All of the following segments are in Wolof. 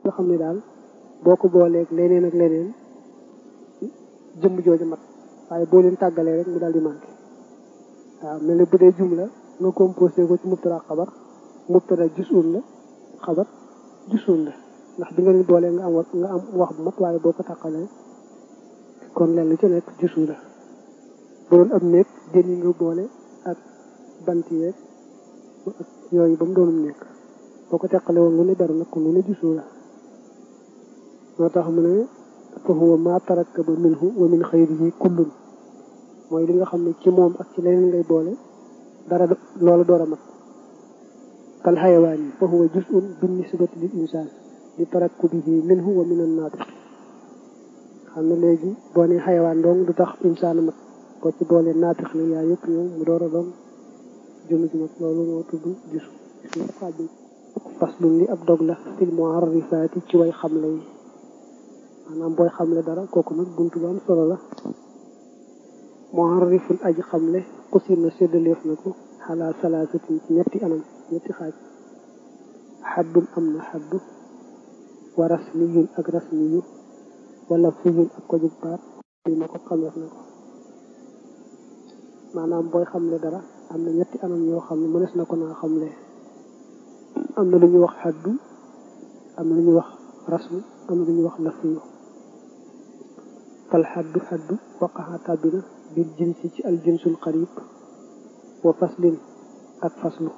nga xam ne daal boo ko booleeg leneen ak leneen jëmm jooju mat waaye boo leen tàggalee rek mu daal di manqué waaw mel ne bu dee jumla nga composé ko ci mubtada xabar mubtada jusun la xabar jusun la ndax bi nga leen boolee nga am nga am wax bu mat waaye boo ko tàqalee kon leen lu ci nekk jusu la bu doon am nekk jën yi nga boole ak bant yeeg ak yooyu ba mu doonum nekk boo ko teqale woon lu ne dara nag kon lu ne jusu la moo tax mu ne fa huwa ma tarakkaba minhu wa min xayrihi kullun mooy li nga xam ne ci moom ak ci leneen ngay boole dara loola door a mat kal xayawaan yi fa huwa juz'un bin nisbati lil insaan li tarakkubihi minhu wa min annaatiq xam ne léegi boo ne xayawaan dong du tax insaan mat boo ci boole naatiq la yaa yëpp ñëw mu door a doon jëmm ji mat loolu moo tudd gisu gisu xaaj bi faslun li ab dog la fil mu'arrifaati ci way xamle yi maanaam booy xamle dara kooku nag buntu bu am solo la mu'arrifun aji xamle xusir na séddaleef na ko xalaa salaasatin ci ñetti anam ñetti xaaj xaddun am na xaddu wa rasmiyun ak rasmiyu wala fiyun ak ko jub baat li na ko xameef na ko maanaam booy xamle dara am na ñetti anam yoo xam ne mënees na ko naa xamle am na lu ñuy wax xaddu am na lu ñuy wax rasmu am na lu ñuy wax lafiyu fal xaddu xaddu waqaxa tàbbina bil jinsi ci al jinsul xarib wa faslin ak faslu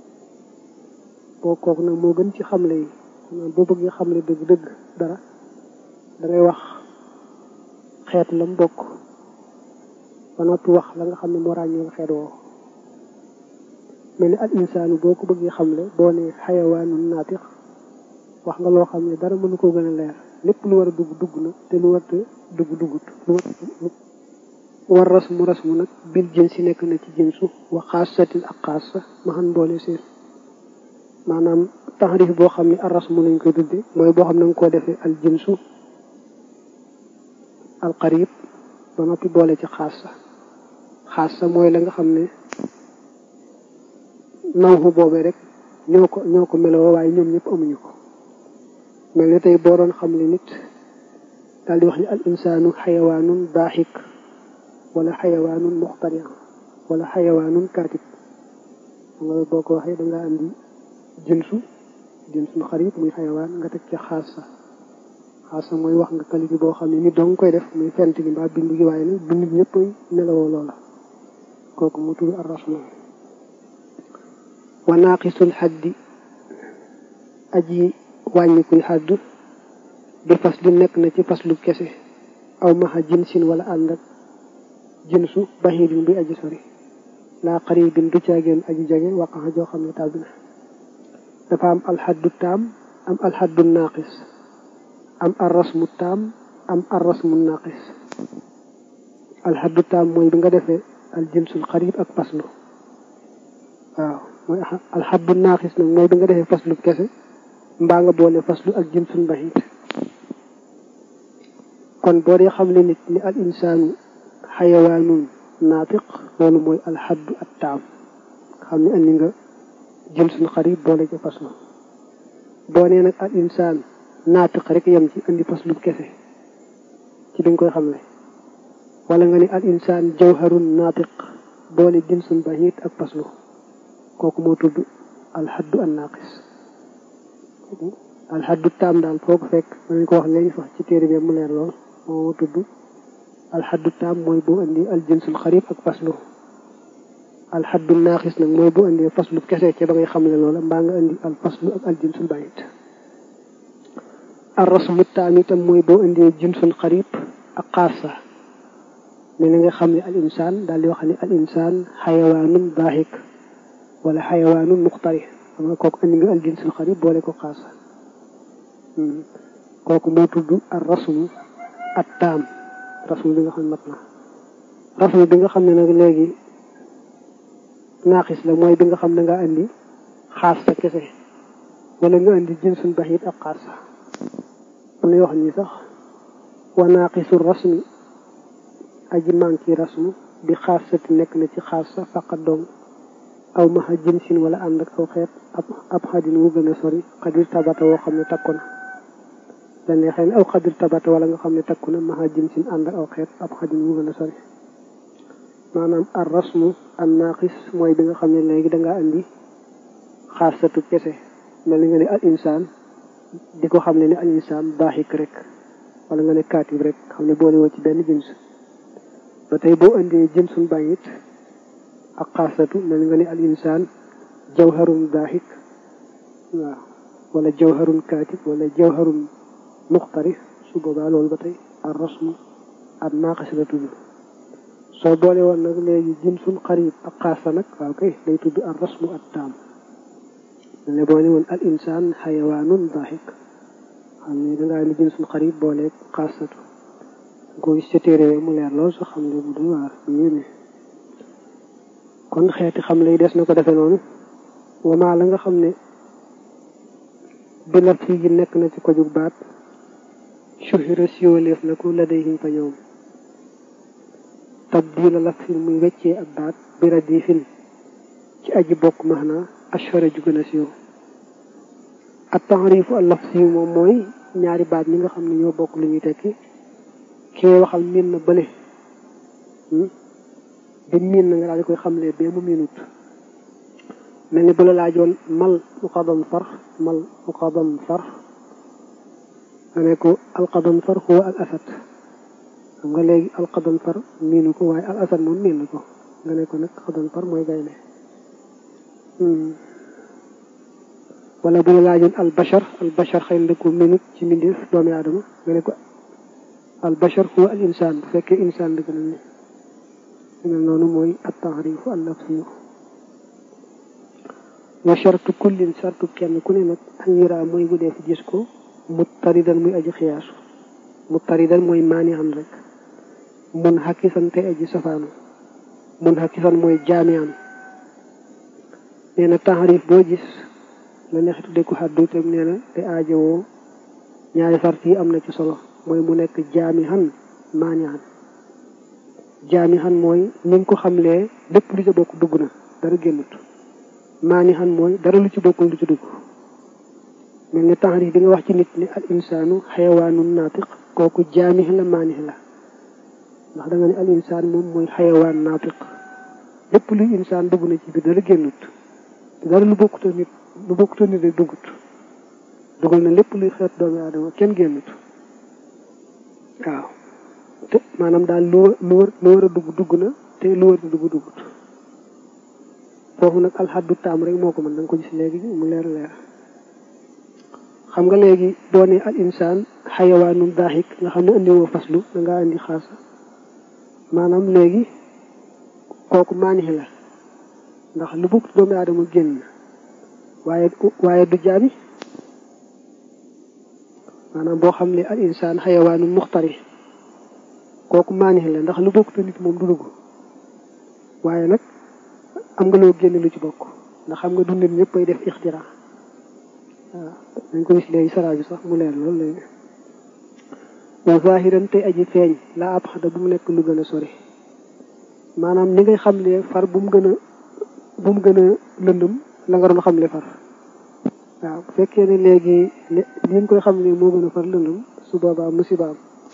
boo kooku nag moo gën ci xamle yi maanaam boo bëggee xamle dëgg dëgg dara dangay wax xeet lam bokk ba noppi wax la nga xam ne moo ràññeel xeet woo mel ni al insaanu boo ko bëggee xamle boo ne xayawaanun naatiq wax nga loo xam ne dara mënu koo gën a leer lépp lu war a dugg dugg na te lu warta dugg duggut lu war rasmu rasmu nag bil jën si nekk na ci jinsu wa xaasatin ak xaasa ma xam boole seen maanaam taxrif boo xam ne ar rasmu lañ koy tudde mooy boo xam ne nga koo defee al jinsu al qarib ba noppi boole ci xaasa xaasa mooy la nga xam ne nawxu boobee rek ñoo ko ñoo ko meloo waaye ñoom ñëpp amuñu ko mel ni tey boo doon xam ne nit daal di wax ni al insaanu xayawaanun daaxik wala xayawaanun muxtari wala xayawaanun kaatib nga boo ko waxee dangaa andi jinsu jinsul xarib muy xayawaan nga teg ci xaasa xaasa mooy wax nga qualité boo xam ne nit dong koy def muy fent gi mbaa bindu gi waaye nag du nit ñëpp melowoo loola kooku mu tudd arrasman wa naaqisul xaddi aji wàññi kuy xaddu bi fas li nekk na ci faslu kese aw maxa jinsin wala ànd ak jinsu baxiidin buy aji sori laa qaribin du caageen aji jege waqaxa joo xam ne tàbbi na dafa am alxaddu taam am alxaddu naaqis am arrasmu taam am arrasmu naaqis alxaddu taam mooy bi nga defee al jinsul xarib ak faslu waaw mooy alxaddu naaqis nag mooy bi nga defee faslu kese mbaa nga boole faslu ak jinsul baxiid kon boo dee xam ne nit ni al insaanu xayawaanun naatiq loolu mooy alxaddu at taam xam ne andi nga jinsul xarib boole ci faslu boo nee nag al insaan naatiq rek yem ci andi faslu kese ci bi nga koy xamle wala nga ne al insaan jawharun naatiq boole jinsul baxiid ak faslu kooku moo tudd alxaddu an naaqis alxaddu taam daal foo ko fekk dañ ko wax léegi sax ci téere bi mu leer lool moo tudd alxaddu taam mooy boo indi al jinsul xarib ak faslu alxaddu naaxis nag mooy boo indee faslu kese ca ba ngay xamle loola mbaa nga indi al faslu ak al jinsul bayit ar rasmu taam itam mooy boo indee jinsul xarib ak xaasa ne na nga xam ne al insaan daal di wax ne al insaan xayawaanun daaxik wala xayawaanun muxtari xam nga kooku indi nga al jinsul xarib boole ko xaasa kooku moo tudd ar rasmu at taam rasmu bi nga xam ne mat na rasmu bi nga xam ne nag léegi naaxis la mooy bi nga xam ne nga indi xaas sa kese wala nga indi jinsun baxit ak xaas sa am na yoo xam ni sax wa naaqisu rasmi aji manki rasmu bi xaas sati nekk na ci xaas sa faqat dong aw maxa jinsin wala ànd ak aw xeet ab ab xadin wu gën a sori xadir tabata woo xam ne takko na la neexee ne aw xadir tabata wala nga xam ne takku na maxa jin sin ànd ak aw xeet ab xajin mu gën a sori maanaam ar rasmu an naqis mooy bi nga xam ne léegi dangaa andi xaasatu kese mel ni nga ne al insaan di ko xam ne ne al insaan baaxik rek wala nga ne kaatib rek xam ne boole woo ci benn jins ba tey boo indee jinsun bàyyit ak xaasatu mel ni nga ne al insaan jawharun baaxik waaw wala jawharun kaatib wala jawharun muxtari su boobaa loolu ba tey ar rasmu an naqis la tudd soo boole woon nag léegi jinsun xarib ak xaasa nag waaw kay day tudd ar rasmu at taam ne boole woon al insaan xayawaanun daxik xam ne dangaa ni jinsun xarib booleeg xaasatu ko gis ca téere mu leer lool soo xam ne bu dul waar yéeme kon xeeti xam lay des na ko defe noonu wamaa la nga xam ne bi laf yi nekk na ci ko jug baat suhira siwaleef na ko la day hiñ fa ñoom tabdila laf fi muy weccee ak baat bi radifin ci aji bokk maxna ashara ju gën a siiw ak taxrifu al laf siiw moom mooy ñaari baat ñi nga xam ne ñoo bokk lu ñuy tekki kee waxal miin na bële bi miin na nga daal di koy xamlee bee mu miinut mel ni bu la laajoon mal muqadam far mal muqadam far nga ne ko alqadam far huwa al asad xam nga léegi alqadam far miinu ko waaye al asad moom miin na ko nga ne ko nag qadam far mooy gaynde wala bu la laajoon al bashar al bashar xëy na ko minute ci mbindeef doomi aadama nga ne ko al bashar huwa al insaan bu fekkee insaan dëgg na ne mel noonu mooy at taarifu al lafsiyu wa shartu kullin shartu kenn ku ne nag an yura mooy bu dee fi gis ko muttaridan muy aji xiyaasu muttaridan mooy maani am rek mun xakisan te aji safaanu mun xakisan mooy jaamian nee na taarif boo gis la neex tudde ko xaddu tam nee na te aajowoo ñaari sart yi am na ci solo mooy mu nekk jaami xan maani xan jaami xan mooy ni nga ko xamlee lépp lu ci bokk dugg na dara génnut maani xan mooy dara lu ci bokkul lu ci dugg mel ni taarif bi nga wax ci nit ne al insaanu xayawaanun naatiq kooku jaami la maani la ndax da nga ne al insaan moom mooy xayawaan naatiq lépp luy insaan dugg na ci biir dara génnut te dara lu bokkutoo nit lu bokkutoo nit rek duggut dugal na lépp luy xeet doomi aadama kenn génnut waaw te maanaam daal lu lu war lu war a dugg dugg na te lu war a dugg duggut foofu nag alxaddu taam rek moo ko mën da nga ko gis léegi mu leer leer xam nga léegi boo ne al insaan xayawaanun daaxik nga xam ne andi woo faslu da ngaa andi xaasa maanaam léegi kooku maanix la ndax lu bugg doomu aadama génn waaye waaye du jaabi maanaam boo xam ne al insaan xayawaanun muxtari kooku maanix la ndax lu bokk te nit moom du dugg waaye nag am nga loo génn lu ci bokk ndax xam nga du nit ñëpp ay def ixtira waaw dañ ko gis léegi saraa bi sax mu leer lool léegi wa zahiran tey aji feeñ laa ab xada bu mu nekk lu gën a sori maanaam ni ngay xamle far bu mu gën a bu mu gën a lëndëm la nga doon xamle far waaw bu fekkee ne léegi li nga koy xam ne moo gën a far lëndëm su boobaa musibaam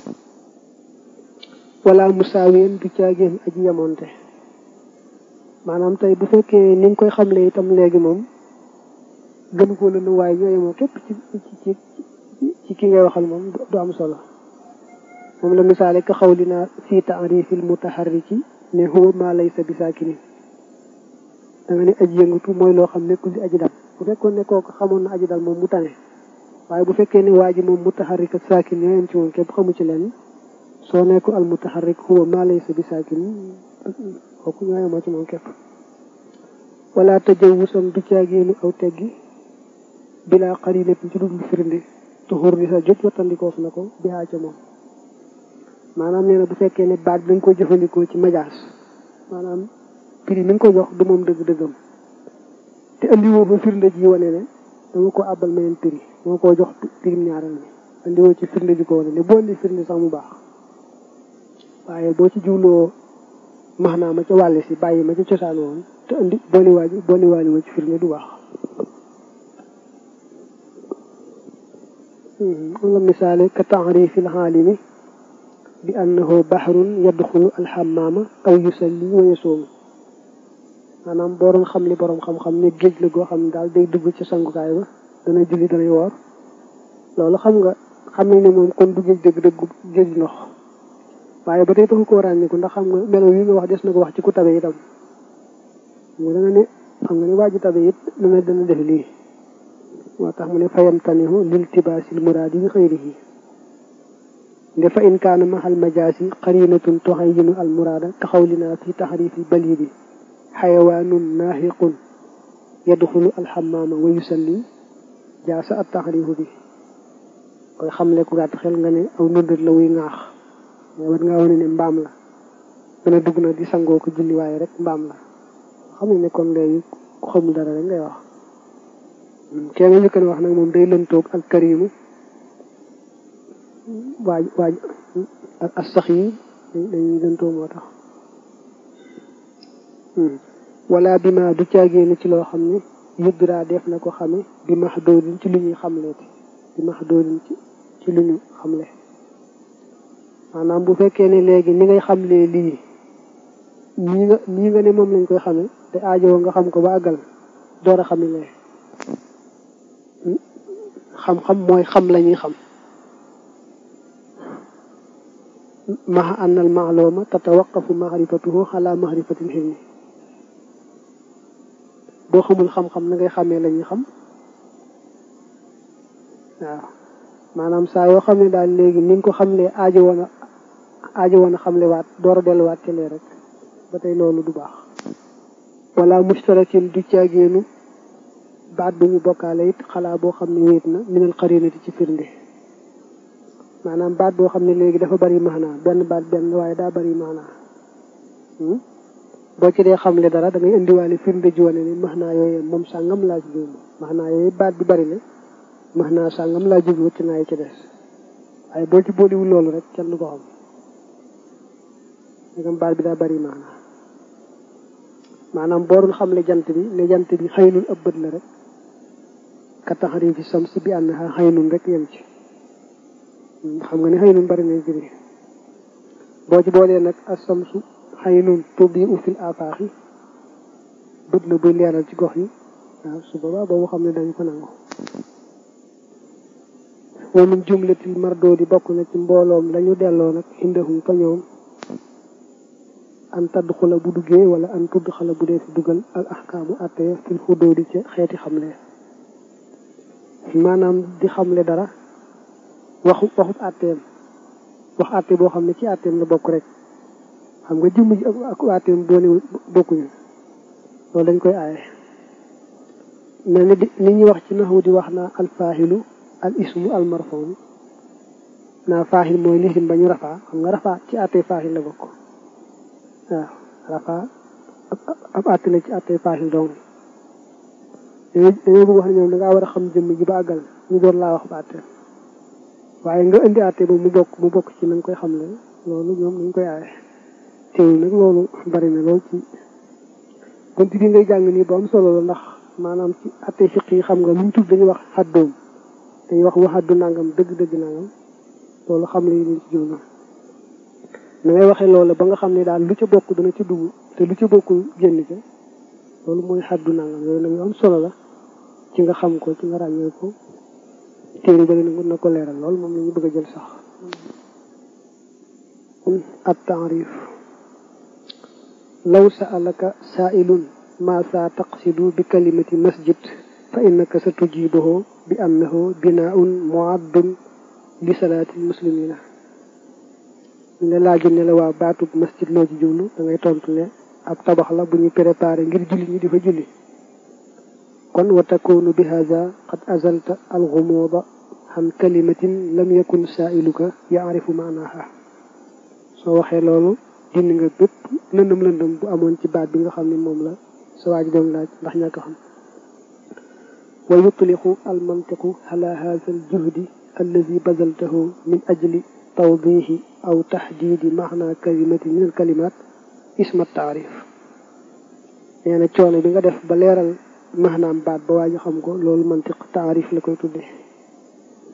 wala musaaween du caagéen aji yamonte maanaam tey bu fekkee ni nga koy xamle itam léegi moom gën koo lëndëm waaye ñoo yemoo képp ci ci ci ki ngay waxal moom du am solo moom la misaale ka xawlina fi taarifil mutaharriki ne huwa ma laysa bi saakinin da nga ne aji yëngatu mooy loo xam nekkul di aji dal bu fekkoon ne kooku xamoon na aji dal moom mu tane waaye bu fekkee ne waa ji moom mutaharrik ak saakin ñoo yem ci moom képp xamu ci leen soo nekku al mutaharrik huwa ma laysa bi saakin kooku ñoo yemoo ci moom képp wala tajawusan du caageenu aw teggi bilaa qarinatin ci dul firnde tuxur di sa jot wattandikoof na ko bihaa ca moom maanaam nee na bu fekkee ne baat bi nga ko jëfandikoo ci majaas maanaam prix mi nga ko jox du moom dëgg-dëggam te andiwoo fa firnde ji wane ne dama ko àbbal meneen prix moo ko jox prix ñaareel mi andiwoo ci firnde ji ko wane ne boo andi firnde sax mu baax waaye boo ci jiwloo max naa ma ca wàll si bàyyi ma ca cosaan woon te andi booliwaaj booliwaali woo ci firnde du baax wala misaale ka taarifi alxaalimi bi annahu baxrun yadxulu alxamaama aw yusalli wa yasuumu maanaam boo doon xam li boroom xam-xam ne géej la goo xam ne daal day dugg ci sangukaay ba dana julli danay woor loolu xam nga xam nañ ne moom kon du géej dëgg dëgg géej ndox waaye ba tey taxu koo ràññiku ndax xam nga melo yi nga wax des na ko wax ci ku tabe itam mu da nga ne xam nga ne waa ji tabe it dana dana def lii moo tax mu ne fayam tanihu lil tibaasil muraadi bi xëyrihi nde fa in kaana mahal majaasi qarinatun tuxayyinu al muraada kaxawlina fi taxrifi balidi xayawaanun naaxiqun yadxulu alxamaama wa yusalli jaasa at taxrifu bi koy xamle ku gàtt xel nga ne aw nëndët la wuy ŋaax mais war ngaa wane ne mbaam la dana dugg na di sangoo ko julli waaye rek mbaam la xam ne kon léegi ku xamul dara rek ngay wax kee nga njëkk wax nag moom day lëntoog al karimu waaj waaj ak sax yi dañuy lëntoo moo tax wala bi ma du caagéen ci loo xam ne yudra def na ko xame bi max doodin ci lu ñuy xamleeti bi max doodin ci ci lu ñu xamle maanaam bu fekkee ne léegi ni ngay xamlee lii nii nga nii nga ne moom lañ koy xame te aajowoo nga xam ko ba àggal door a xami lee xam-xam mooy xam la ñuy xam maxa anna al maaluma tatawaqafu maarifatuhu ala maarifatil xilmi boo xamul xam-xam na ngay xamee la ñuy xam waaw maanaam saa yoo xam ne daal léegi ni nga ko xamlee aajo woon a aajo woon a xamle waat door a delluwaat ci lee rek ba tey loolu du baax wala mustarakin du caagéenu baat bu ñu bokkaale it xalaa boo xam ne wéet na minal xarinati ci firnde maanaam baat boo xam ne léegi dafa bari maanaa benn baat benn waaye daa bari maanaa boo ci dee xamle dara da ngay indiwaale firnde ji wane ne maanaa yooyu moom sàngam laa ci jublu maanaa yooyu baat bi bari na maanaa sàngam laa jublu ci naa yi ci des waaye boo ci booliwul loolu rek kenn du ko xam ndegam baat bi daa bari maanaa maanaam boo doon xamle jant bi ne jant bi xëynul ab bët la rek ka taxarifi sams bi annaha xëynun rek yem ci xam nga ne xëynun bari na jëri boo ci boolee nag asamsu xëynun tuddi u fil afaaxi bët la buy leeral ci gox yi waaw su boobaa boobu xam ne dañu ko nangu wa min jumlatil mardoo di bokk na ci mbooloom lañu delloo nag indahum fa ñoom an tadd xula bu duggee wala an tudd xala bu dee fi dugal al ahkaamu atte fil xuddoo di ca xeeti xamle maanaam di xamle dara waxu waxut atteem wax atte boo xam ne ci atteem la bokk rek xam nga jëmm ji ak atteem boolewul bokkuñu loolu dañ koy aaye mel ni di ni ñuy wax ci naxu di wax naa al faaxilu al ismu al marfon naa faaxil mooy lisim ba ñu rafaa xam nga rafaa ci atte faaxil la bokk waaw rafa ab àtte la ci àtte faaxil doom dañoo bëgg wax ne ñoom da ngaa war a xam jëmm ji ba àggal ñu doon laa wax ba àtte waaye nga indi àtte ba mu bokk mu bokk ci na nga koy xam le loolu ñoom dañ koy aaye teewul nag loolu bari na lool ci bunt bi ngay jàng nii bu am solo la ndax maanaam ci àtte fiq yi xam nga lu ñu tudd dañuy wax xaddoom dañuy wax waxaddu nangam dëgg-dëgg nangam loolu xam le yi leen ci jublu na ngay waxee loola ba nga xam ne daal lu ca bokk dana ci dugg te lu ca bokkul génn ca loolu mooy xaddu nangam yooyu nag yu am solo la ci nga xam ko ci nga ràññee ko téere bari na na ko leeral lool moom la ñu bëgg a jël sax at taarif law sa'alaka sa'ilun ma sa taqsidu bi kalimati masjid fa innaka sa tujibuhu bi annahu binaun muaddun li salaatil muslimina ñu ne laaju ne la waa baatub masjid loo ci jublu da ngay tontu ne ab tabax la bu ñu préparé ngir julli ñi di fa julli kon wa takunu bi hada qad azalta alxumuuda an kalimatin lam yakun saailuka yaarifu maanaha soo waxee loolu dindi nga bépp lëndëm lëndëm bu amoon ci baat bi nga xam ne moom la sa waaj doon laaj ndax ñàkk xam wa yutliqu almantiqu ala hada aljuhdi alladi bazaltahu min ajli tawdihi aw taxdiidi maana kalimati min al kalimat isma taarif nee na coono bi nga def ba leeral maanaam baat ba waa ñu xam ko loolu mantiq taarif la koy tuddee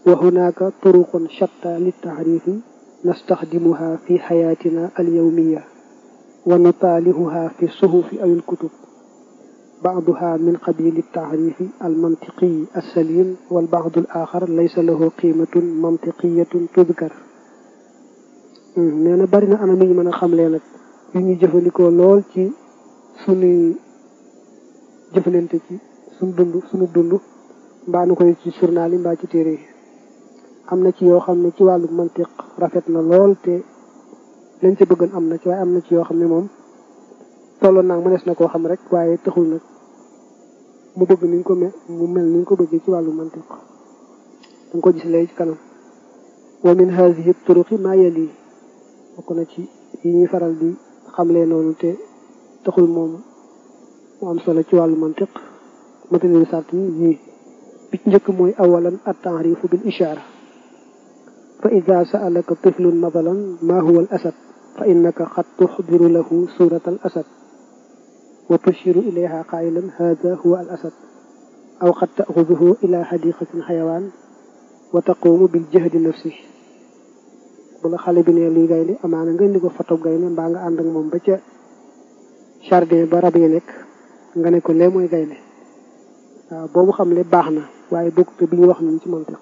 wa hunaka turuqun shatta liltaxrifi nastaxdimuha fi xayaatina alyawmiya wa nutaalihuha fi suhufi aw ilkutub baaduha min qabili altaxrifi almantiqiyi alsalim walbaadu alaxar laysa lahu qimatun mantiqiyatun tudkar nee na bari na anam yi ñu mën a xamlee nag yu ñuy jëfandikoo lool ci sunuy jëfalante ci sunu dund sunu dund mbaa nu koy ci journal yi mbaa ci téere yi am na ci yoo xam ne ci wàllu mantiq rafet na lool te lañ ca bëggoon am na ci waaye am na ci yoo xam ne moom tolloon naag mënees na koo xam rek waaye taxul nag mu bëgg niñ ko mel mu mel niñ ko bëggee ci wàllu mantiq danga ko gis léegi ci kanam wa min haadihi turuqi maa yali bokk na ci yi ñuy faral di xamlee noonu te taxul moom mu am solo ci wàllu mantiq matériel sart yi yii bi ci njëkk mooy awalan at taarifu bil ishaara fa ida saalaka tiflun mathalan ma huwa al asad fa innaka qad tuxdiru lahu surat al asad wa tushiru ilayha qailan hada huwa al asad aw qad taaxuduhu ila xadiqatin xayawaan wa taqumu bil jahdi nafsi bu la xale bi ne luy gaynde amaana nga indi ko foto gaynde mbaa nga ànd ak moom ba ca jardin ba rab yi nekk nga ne ko lee mooy gaynde waaw boobu xam le baax na waaye bokk te bi ñu wax nañ ci mantiq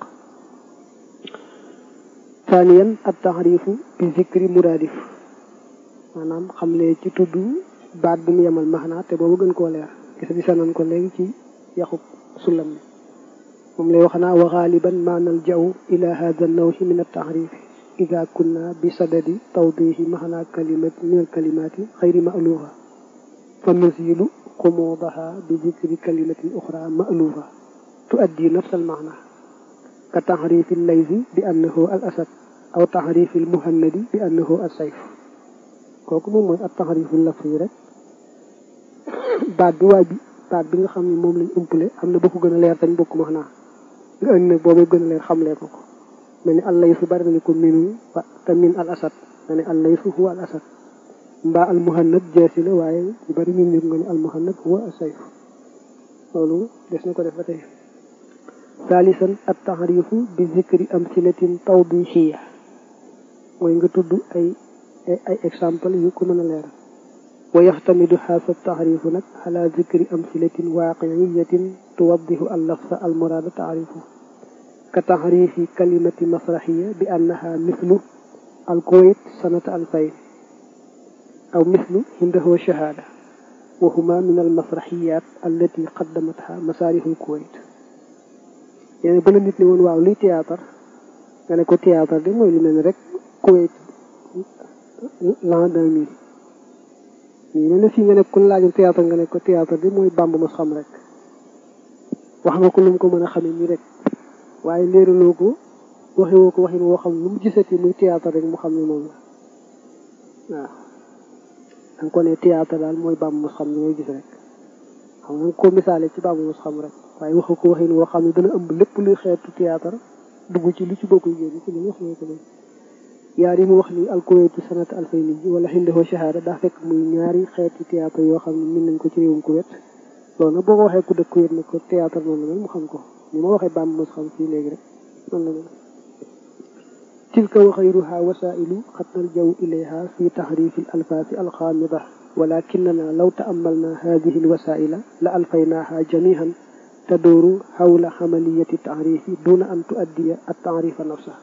thaniyan at taxrifu bi zikri muraadif maanaam xam le ci tudd baat bu mu yemal maxnaa te boobu gën koo leer gis gisa nañ ko léegi ci yaxub sulam mi moom lay wax naa wa xaaliban ma naljaw ila hada nawhi min at taxrifi ida kunna bi sadadi tawdihi maxnaa kalimat min al kalimaati xayri maalufa fa nuzilu xumuudaha bi dikri kalimatin uxra maalufa tuaddi nafs al maana ka taxrifi laysi bi annahu al asad aw taxrifi al muhannadi bi annahu al sayf kooku moom mooy ak taxrifu lafsi yi rek baat bi waay bi baat bi nga xam ne moom lañ umpale am na bokk gën a leer tañ bokk maanaa nga indi nag boobu gën a leer xamlee ko ko mel ni allaysu bari nañu ko minu wa te min al asad nga ne allaysu huwa al asad mbaa al muhannad jeesi la waaye ñu bari ñun ñëpp nga ne al muhannad huwa al sayf loolu des na ko def ba tey thalisan at taxrifu bi zikri amsilatin tawdihiya mooy nga tudd ay ay exemple yu ko mën a leeral wa yaxtamidu haasa taxrifu nag ala zikri amsilatin waaqiiyatin tuwaddihu al lafsa al muraada taxrifu ka taxrifi kalimati masraxiya bi annaha mislu al kuwayt sanata alfayn aw mislu hindahu shahaada wa huma min al masraxiyat allati qaddamatha masaarixu al kuwayt yéen ba la nit ne woon waaw luy théâtre nga ne ko théâtre de mooy lu mel ni rek kuwayt l'an deux mille nii ne na fii nga ne ku laajoon théâtre nga ne ko théâtre de mooy bàmb mos xam rek wax nga ko lu mu ko mën a xamee nii rek waaye léeraloo ko waxewoo ko waxin woo xam lu mu gisati muy théâtre rek mu xam ne moom la waaw danga ko ne théâtre daal mooy bàmb mos xam ni ngay gis rek xam nga ko misaale ci bàmb mos xam rek waaye waxu ko waxin woo xam ne dana ëmb lépp luy xeetu théâtre dugg ci lu ci bokkul génn ci lu wax nga ko yaar yi mu wax ni alkuwaytu sanata alfayni ji wala xindahoo shahada daa fekk muy ñaari xeeti théâtre yoo xam ne min nañ ko ci réewum Kuwait loolu nag boo ko waxee ku dëkk Kuwait ne ko théâtre noonu la mel mu xam ko ni ma waxee bàmb mos xam fii léegi rek noonu la mel tilka wa xayruha wasailu xat naljaw ilayha fi taxrifi al alfaasi alxaamida walakinana law taamalna hadihi alwasaila la alfaynaaha jamihan tadooru xawla xamaliyati taxrifi duna an tuaddiya at taxrifa nafsa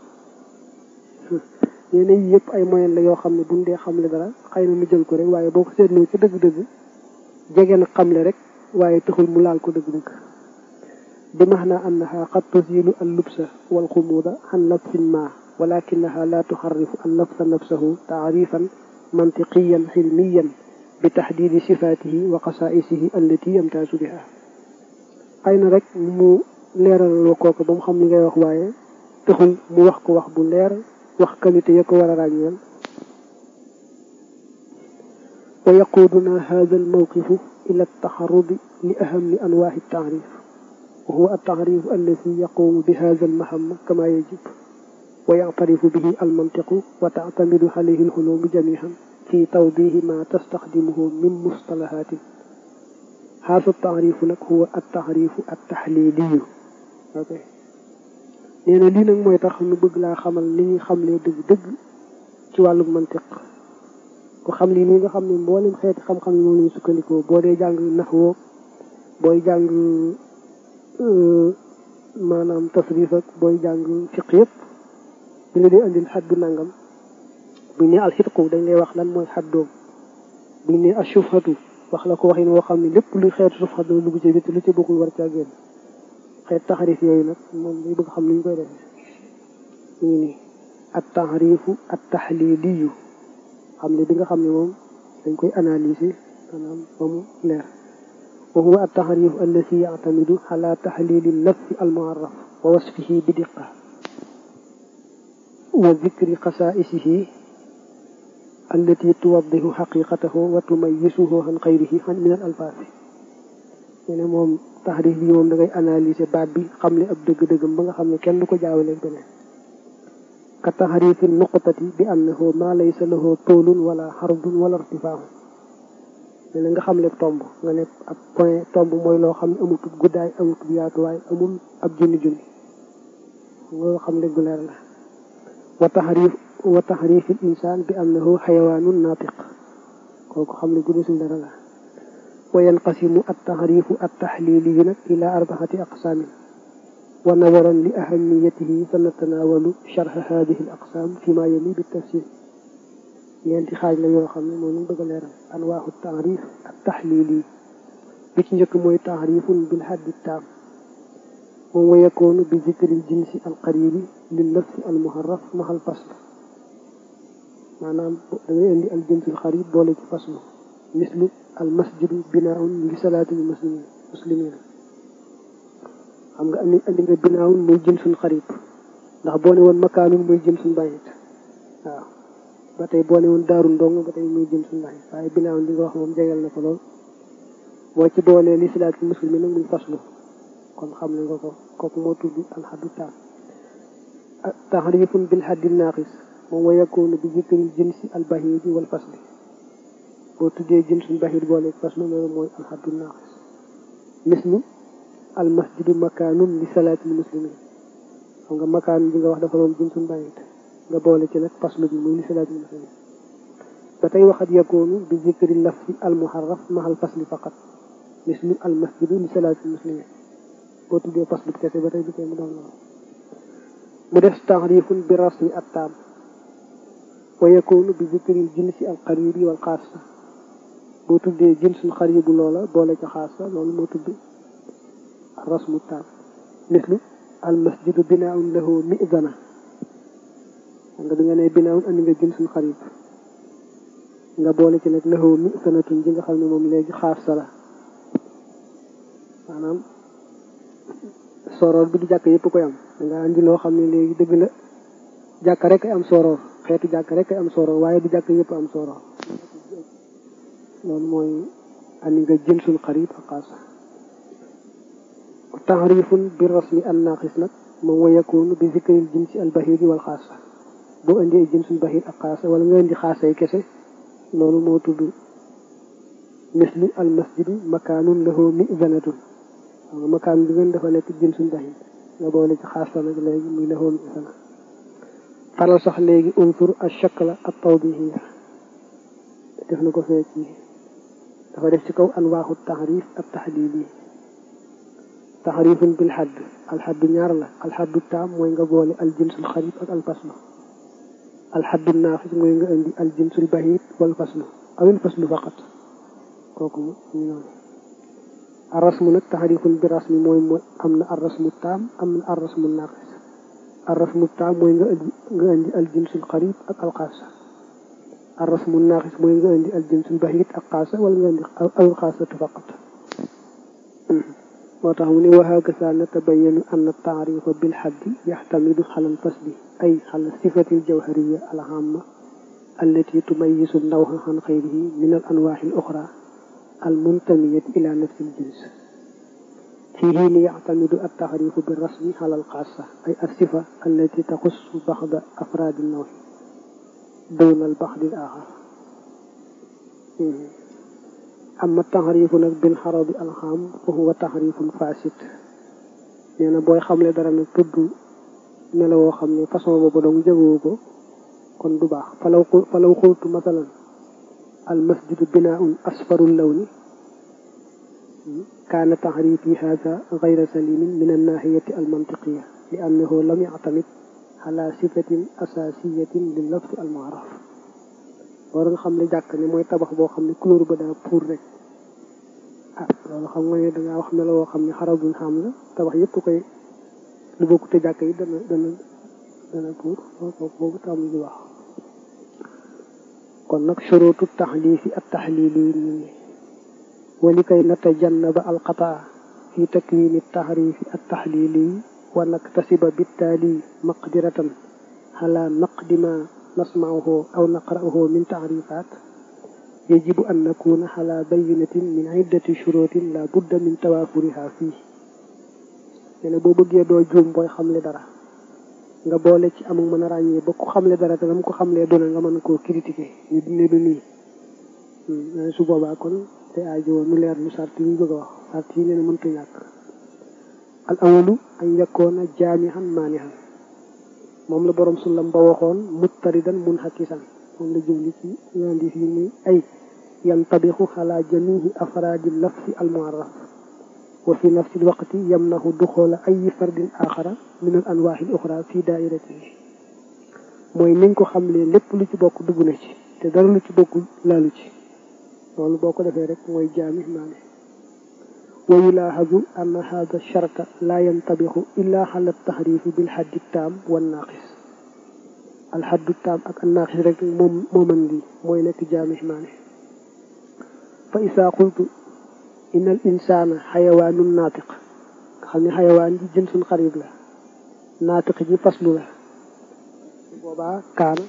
nee na yi yëpp ay moyen la yoo xam ne buñ dee xamle dara xëy na nu jël ko rek waaye boo ko seetloo ci dëgg-dëgg jege na xamle rek waaye taxul mu laal ko dëgg-dëgg bi maana annaha qad tuzilu al lubsa wal xumuuda an lafsin ma walakinaha la tuxarrifu al lafsa nafsahu taarifan mantiqiyan xilmiyan bi taxdidi sifaatihi wa xasaisihi allati yamtaasu biha xëy na rek mu leeralal kooku ba mu xam li ngay wax waaye taxul mu wax ko wax bu leer wax qualité ya ko war a ràññeel wa yaquduna hada almawqifu ila altaxarudi li ahami anwaahi altaarif wa huwa altaarif alladi yaqumu bi hada almahama kama yajib wa yactarifu bihi almantiqu wa tactamidu alayhi alxulumu jamican fi tawdihi ma tastaxdimuhu min mustalahatin hada altaarifu nag huwa altaarifu altaxliliyu ok nee na lii nag mooy tax nu bëgg laa xamal li ñuy xamlee dëgg-dëgg ci wàllu mantiq ku xam lii nii nga xam ne mboolem xeeti xam-xam yi moom lañu sukkandikoo boo dee jàng naxwoo booy jàng maanaam tasrif ak booy jàng fiq yëpp bi la dee andil xaddu nangam buñ ne alxitqu dañ lay wax lan mooy xaddoom buñ ne ashufhatu wax la ko waxin woo xam ne lépp luy xeetu sufhat dana dugg ci bitti lu ci bokkul war caa génn xeet taxarif yooyu nag moom day bëgg xam ni ñu koy defee ñu ngi nii at taxarifu at taxliliyu xam ne bi nga xam ne moom dañ koy analyser maanaam ba mu leer wa huwa at taxarifu allati yactamidu ala taxlili lafzi almuarraf wa wasfihi bi diqa wa dikri xasaisihi allati tuwaddihu xaqiqatahu wa tumayisuhu an xayrihi min al alfaasi ne moom taxrif bi moom da ngay analyser baat bi xam ne ab dëgg-dëggam ba nga xam ne kenn du ko jaawale beneen ka taxrifi nuqtati bi annahu ma laysa lahu toolun wala xardun wala irtifaahu ne na nga xam le tomb nga ne ab point tomb mooy loo xam ne amutub guddaay amutub yaatuwaay amul ab junni junni nga xam le gu leer la wa taxrif wa taxrifi l insaan bi annahu xayawaanun naatiq kooku xam ne guddi suñ dara la wa yanqasimu altaxrifu altaxliliyu nag ila arbaxati aqsaamin wa nadaran li ahamiyatihi sa natanaawalu charxa hadihi al aqsaam fi ma yali bi tafsir ñeenti xaaj la yoo xam ne moom lañ bëgg a leeral anwaaxu taxrif altaxlili bi ci njëkk mooy taxrifun bil xaddi taam moom wa yakoonu bi zikri l jinsi alqaribi lil lafsi almuharraf maxal fasl maanaam da ngay indi al jinsul xarib boole ci faslu mislu al masjidu binaaun li salaatil muslimin muslimin xam nga andi andi nga binaaun muy jinsun xarib ndax boo ne woon makaanun muy jinsun bàyyit waaw ba tey boo ne woon daarun dong ba tey muy jinsun bàyyit waaye binaaun li nga wax moom jegal na ko lool boo ci boolee li salaatil muslimin nag muy faslu kon xam ne nga ko kooku moo tudd alxaddu taam taxrifun bil xaddi naaqis moom wa yakunu bi zikril jinsi al bahidi wal fasli boo tuddee jinsul bahid boole faslu loolu mooy alxaddu naaqis mislu al masjidu makaanun li salaatil muslimin xam nga makaanun bi nga wax dafa doon jinsul bahid nga boole ci nag faslu bi muy li salaatil muslimin ba tey waxat yakunu bi zikril lafsi al muharraf mahal fasli faqat mislu al masjidu li salaatil muslimin boo tuddee faslu kese ba tey du koy mu doon loolu mu def taxrifun bi rasmi at taam wa yakunu bi zikril jinsi al qaribi wal xaasa boo tuddee jinsul xaribu loola boole ca xaasa loolu moo tudd rasmu taam mislu al masjidu binaaun lahu mizana nga bi nga ne binaaun andi nga jinsul xarib nga boole ci nag lahu mizanatun ji nga xam ne moom léegi xaasa la maanaam soroor bi du jàkk yëpp koy am danga andi loo xam ne léegi dëgg la jàkk rek ay am soroor xeetu jàkk rek ay am soroor waaye du jàkk yëpp am soroor loolu mooy andi nga jinsul xarib ak xaasa taxrifun bi rasmi an naqis nag moom wa yakunu bi zikril jinsi al bahidi wal xaasa boo indi ay jinsul bahid ak xaasa wala nga indi xaasa yi kese loolu moo tudd mislu al masjidu makaanun lahu mizanatun xam nga makaan bi ngeen dafa nekk jinsul bahid nga boole ci xaasa nag léegi muy lahu mizana faral sax léegi unsur al shakla al tawdihiya def na ko fee ci dafa def ci kaw anwaaxu taxrif ak taxlili taxrifun bil xadd alxaddu ñaar la alxaddu taam mooy nga boole al jinsul xarib ak al faslu alxaddu naafis mooy nga indi al jinsul bahid wal faslu awil faslu faqat kooku mu ñu noonu arrasmu nag taxrifun bi rasmi mooy mooy am na arrasmu taam am na arrasmu naaqis arrasmu taam mooy nga indi nga indi al jinsul xarib ak al xaasa arrasmu naaqis mooy nga indi al jinsul bahid ak xaasa wala nga indi awil xaasatu faqat moo tax mu ne wa hakasa natabayanu an taarifa bilxaddi yaxtamidu xala alfasli ay xala sifati aljawhariya alhamma allati tumayisu nawha an xayrihi min al anwaaxi al oxra almuntamiyati ila nafsi aljins في حين يعتمد التعريف بالرسم على الخاصة أي الصفة التي تخص بعض أفراد النوع دون البعض الآخر amma taxarifu nag bil xaradi alxam fa huwa taxarifun fasid nee na booy xamle dara nag tudd melo woo xam ne façon boobu dong jëgoo ko kon du baax falaw falaw xultu masalan al masjidu binaun asfarul lawni kaana taxrifi hada gayra salimin min annahiyati almantiqiya li annahu lam yactamid ala sifatin asasiyatin li lafsi almuaraf war nga xam ne jàkk ne mooy tabax boo xam ne couleur ba daa pour rek ah loolu xam nga ne dangaa wax melo woo xam ne xarabun xam la tabax yëpp koy lu bokk te jàkk yi dana dana dana pour kooku boobu tam lu wax kon nag shurutu taxliifi at taxliili nii wali kay natajannaba alqataa fi takwini taxriifi at taxliili wa naktasiba bittaali maqdiratan ala naqdi ma nasmauhu aw naqra'uhu min taxrifaat yajibu an nakuna ala bayinatin min iddati shurutin la budda min tawaafuriha fii nee na boo bëggee doo juum booy xamle dara nga boole ci amul mën a ràññee ba ku xamle dara te dama ko xamlee doona nga mën koo critiquer ñu ne du nii su boobaa kon te aajo nu leer lu sart yi bëgg a wax sart yi nee na mënta ñàkk al awalu an yakkoona jaamihan maanihan moom la borom sullam ba waxoon muttaridan munhakisan moom la jumli ci ñaandi fii muy ay yantabixu ala jamihi afraadi lafsi al muarraf wa fi nafsi alwaqti yamnahu duxoola ay fardin axara min al anwaaxi al uxra fi daairatihi mooy niñ ko xamlee lépp lu ci bokk dugg na ci te dara lu ci bokkul laalu ci loolu boo ko defee rek mooy jaami maane wa yulaahazu anna hada sharta laa yantabixu illa xala taxrifi bil xaddi taam wan naaqis alxaddu taam ak an naaqis rek moom moo mën lii mooy nekk jaami maane fa isaa qultu inna al insaana xayawaanun naatiq nga xam ne xayawaan ji jinsun xarib la naatiq ji faslu la boobaa kaana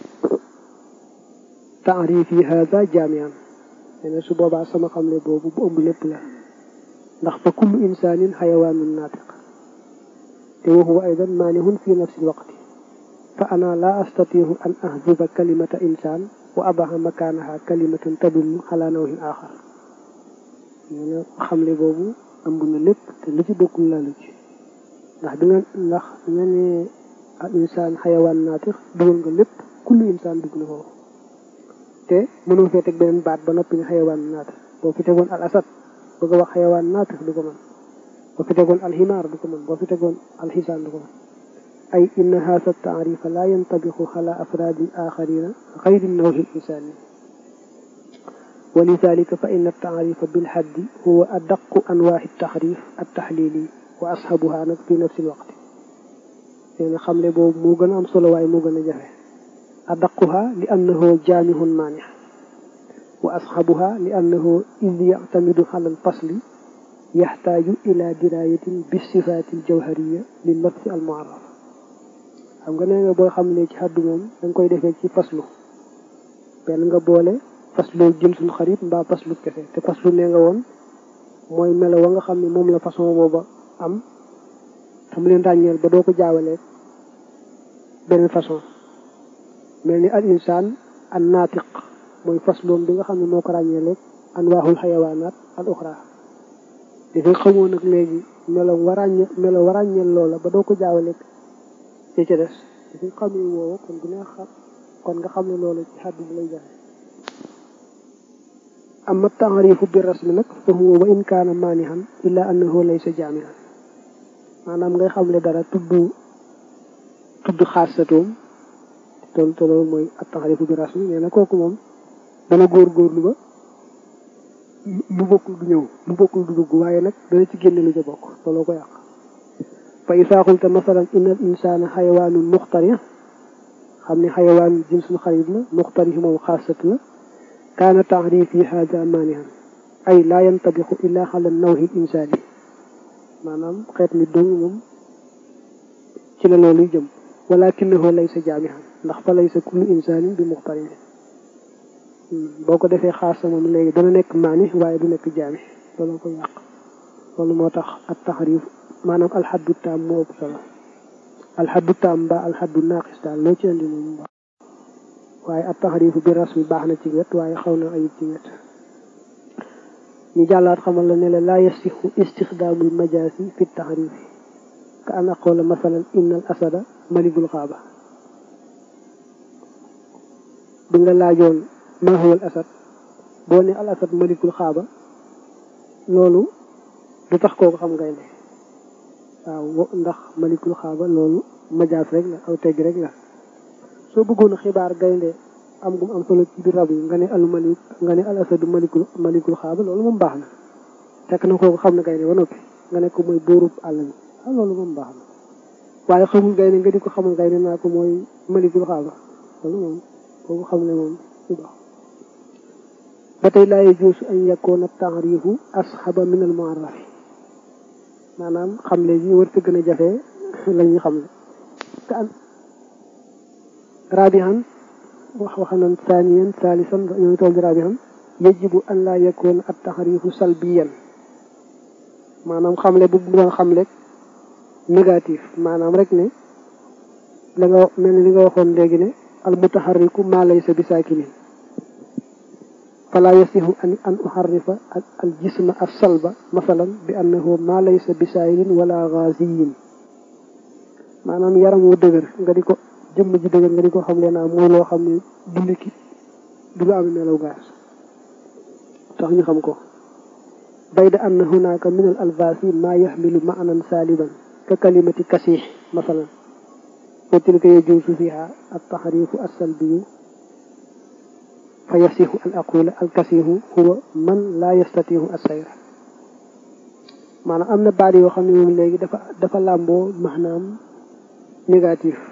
taarifi hada jaamian nee su boobaa sama xamle boobu bu ëmb lépp la ndax fa kullu insaanin xayawaanun naatiq te wa huwa aydan maanihun fi nafsi lwaqti fa ana la astatiihu an ahzuba kalimata insaan wa abaxa makaanaha kalimatan tadullu ala nawhin axar nee na xamle boobu ëmb na lépp te lu ci bokkul laalu ci ndax bi nga ndax nga ne al insaan xayawaan naatix dugal nga lépp kullu insaan dugg na foofu te mënoo fee teg beneen baat ba noppi ne xayawaan naatix boo fi tegoon al asad bëgg a wax xayawaan naatix du ko mën boo fi tegoon al ximaar du ko mën boo fi tegoon al xisaan du ko mën ay inna haasa taarifa la yantabixu ala afraadi axarina xayri nawhi insaani wa lidalika fa inna taarifa bilxaddi huwa adaqu anwaaxi taxrif altaxlili wa asxabuha nag fi nafsi lwaqti nee na xamle boobu moo gën a am solo waaye moo gën a jafe adaquha li annahu jaamihun maanix wa asxabuha li annahu id yactamidu ala alfasli yaxtaaju ila dirayatin bisifaati aljawhariya lil lafsi almuarraf xam nga nee nga booy xamle ci xaddu moom danga koy defee ci faslu benn nga boole faslu jinsul xarit mbaa faslu kese te faslu nee nga woon mooy melo wa nga xam ne moom la façon booba am xam leen ràññeel ba doo ko jaawalee beneen façon mel ni al insaan an naatiq mooy fasloom bi nga xam ne moo ko ràññeeleeg an waaxul xayawaanaat al uxra dafay xamoo nag léegi melo wa ràññe melo wa ràññeel loola ba doo ko jaawaleeg ci ca des dafay xamee woowa kon bu neex xam kon nga xam ne loola ci xaddu bi lay jaxe amma taarifu bi rasmi nag fa huwa wa in kaana maanihan illa annahu laysa jaamihan maanaam ngay xamle dara tudd tudd xaasatoom tool te loolu mooy at taarifu bi rasmi nee na kooku moom dana góorgóorlu ba lu bokkul du ñëw lu bokkul du dugg waaye nag dana ci génne lu ca bokk looloo ko yàq fa isaa qulta masalan inna al insana xayawaanun muxtari xam ne xayawaan jinsul xarib la muxtari moom xaasat la kaana taarifi hada maanihan ay laa yantabixu illa xala nawhi insaani maanaam xeet mi dong moom ci la looluy jëm walakinahu laysa jaamihan ndax fa laysa kullu insaanin bi muxtarin boo ko defee xaasa moom léegi dana nekk maani waaye du nekk jaami loolu ko yàq loolu moo tax ak taxarif maanaam alxaddu taam moo ëpp solo alxaddu taam mbaa alxaddu naaqis daal loo ci andi moom baax waaye ak taxarifu bi rasmi baax na ci wet waaye xaw na ayib ci wet ñu jàllaat xamal la ne la laa yasixu istixdaamul majaasi fi taxarifi ka an aqoola masalan inna al asada malikul xaaba bi nga laajoon maa huwa al asad boo ne al asad malikul xaaba loolu du tax kooku xam gaynde waaw ndax malikul xaaba loolu majaas rek la aw tegg rek la soo bëggoon xibaar gaynde am gum am solo ci biir rab yi nga ne al malik nga ne al asadu malikul malikul xaaba loolu moom baax na fekk na kooku xam na gaynde ba noppi nga ne ko mooy buurub àll bi ah loolu moom baax na waaye xamul gaynde nga di ko xamal gaynde naa ko mooy malikul xaaba loolu moom kooku xam ne moom du baax ba tey laa yajuusu an yakoona taarifu asxaba min al muarrafi maanaam xam le ji war sa gën a jafe la ñuy xam le te an rabihan wax wax nan thaniyan thalisan ñoo ngi toll di rabihan yajibu an laa yakoona at taarifu salbiyan maanaam xamle bu doon xamle négatif maanaam rek ne la nga mel ni li nga waxoon léegi ne al mutaharriku maa laysa bi saakinin fala yasihu an an uharrifa al jisma as salba masalan bi annahu maa laysa bi saayirin wala ghaziyin maanaam yaram wu dëgër nga di ko jëmm ji dëgër nga di ko xam le naa mooy loo xam ne du liquide du lu am melaw gaas tax ñu xam ko bayda anna hunaka min al alfaasi ma yaxmilu maanan saaliban ka kalimati kasix masalan wa tilka yajuusu fiha al taxrifu alsalbiyu fa yasixu an aqula al kasihu huwa man la yastatihu alsayr maanaam am na baat yoo xam ne moom léegi dafa dafa làmboo maanaam négatif